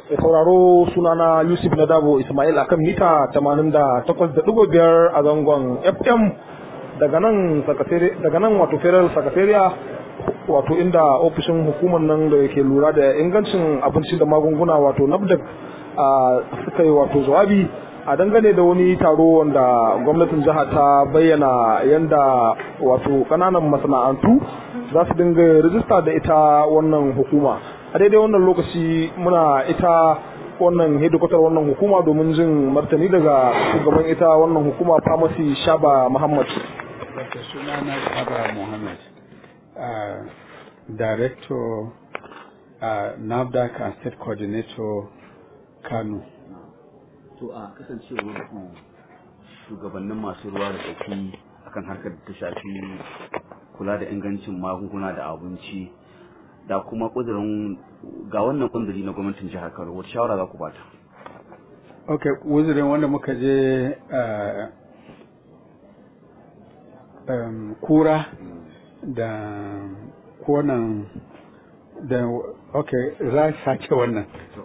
Mai sauraro sunana Yusuf Nadabo Ismail akan mita 88.5 a zangon FM daga nan daga nan wato Federal Secretariat wato inda ofishin hukumar nan da yake lura da ingancin abinci da magunguna wato NAFDAC suka yi wato jawabi a dangane da wani taro wanda gwamnatin jiha ta bayyana yanda wato kananan masana'antu za su dinga rijista da ita wannan hukuma a daidai wannan lokaci muna ita wannan hedikwatar wannan hukuma domin jin martani daga shugaban ita wannan hukuma pharmacy shaba muhammad Dr. sunana shaba muhammad uh, director uh, nafdac and state coordinator kano to a kasancewar ku shugabannin masu ruwa da tsaki akan harkar da ta shafi kula da ingancin magunguna da abinci da kuma kudurin ga wannan kunduri na gwamnatin jihar Kano wata shawara za ku bata ok wuzirin wanda muka je uh, um, kura da konan da ok za sake wannan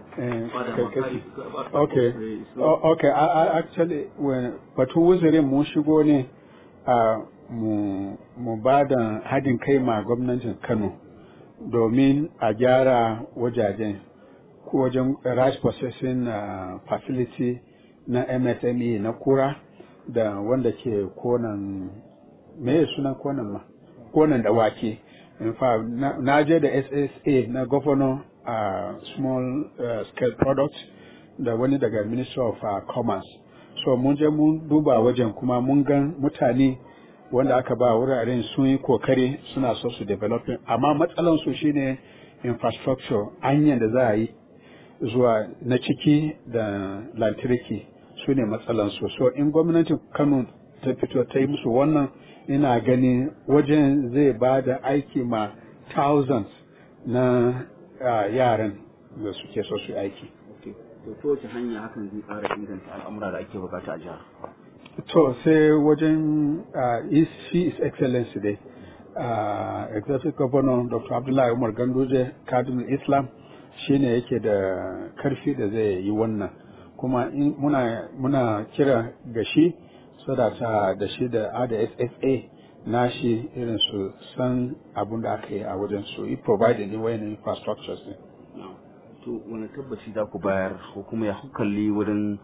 ok ok actually batun wuzirin mun shigo ne a mu ba da haɗin kai ma gwamnatin kano domin a gyara wajajen wajen rice processing uh, facility na msme na kura da wanda ke konan me sunan konan ma konan da wake in fact na, na je da ssa na governor a uh, small uh, scale products da wani daga minister of uh, commerce so mun je mun duba wajen kuma mun gan mutane wanda aka ba wuraren sun yi kokari suna so su developing amma matsalan su shine infrastructure hanyar da za a yi zuwa na ciki da lantarki su ne matsalan su so in gwamnatin kano ta fito ta yi musu wannan ina gani wajen zai ba da aiki ma thousands na uh, yaran da suke so su aiki to ta wace hanya hakan zai ƙara inganta al'amura da ake bukata a jihar to sai wajen uh, shi is excellency dai uh, executive governor dr abdullahi umar ganduje kadin islam shine yake da karfi da zai yi wannan kuma muna, muna kira ga shi sadata da shi da ada ssa na shi irin su san abun da aka yi a wajen su yi providing ni wayan infrastructures ne to wani tabbaci za ku bayar ko kuma ya kalli wurin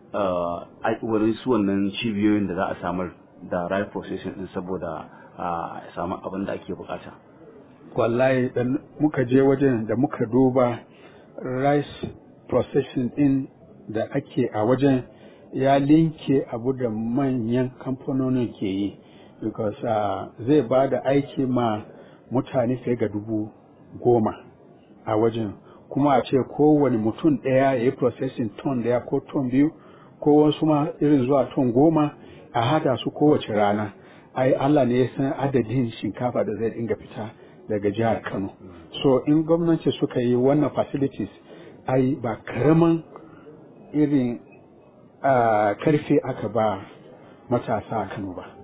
wurin su wannan cibiyoyin da za a samar da right processing din saboda a samu abin da ake bukata wallahi dan muka je wajen da muka duba rice processing din da ake a wajen ya linke abu da manyan kamfanonin ke yi because uh, zai ba da aiki ma mutane fiye ga dubu goma a wajen kuma a ce kowane mutum ɗaya ya yi processing ton ɗaya ko ton biyu ko wasu ma irin zuwa ton goma a hada su kowace rana ai Allah ne ya san adadin shinkafa da zai dinga fita daga jihar Kano so in gwamnati suka yi wannan facilities ai ba karaman irin uh, karfe aka ba matasa a Kano ba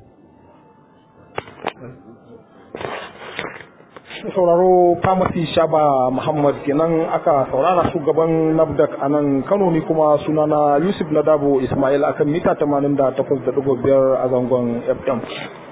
sauraro famasi shaba muhammad kenan aka saurara shugaban nafdak a nan kano ni kuma sunana yusuf ladabo ismail akan mita 88.5 a zangon fm